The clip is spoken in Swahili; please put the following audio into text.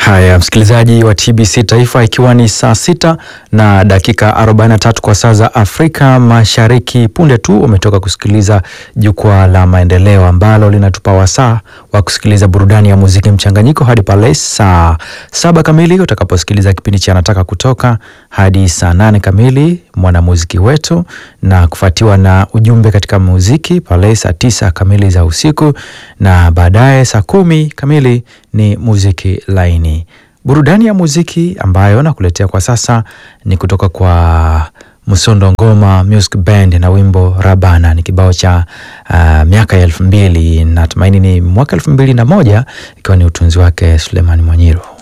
Haya, msikilizaji wa TBC Taifa, ikiwa ni saa sita na dakika 43 kwa saa za Afrika Mashariki. Punde tu umetoka kusikiliza jukwaa la maendeleo ambalo linatupa wasaa wa kusikiliza burudani ya muziki mchanganyiko hadi pale saa saba kamili utakaposikiliza kipindi cha Anataka Kutoka hadi saa nane kamili mwanamuziki wetu, na kufuatiwa na ujumbe katika muziki pale saa tisa kamili za usiku, na baadaye saa kumi kamili ni muziki laini. Burudani ya muziki ambayo nakuletea kwa sasa ni kutoka kwa Msondo Ngoma Music Band na wimbo Rabana. Ni kibao cha uh, miaka ya elfu mbili natumaini ni mwaka elfu mbili na moja ikiwa ni utunzi wake Suleiman Mwanyiru.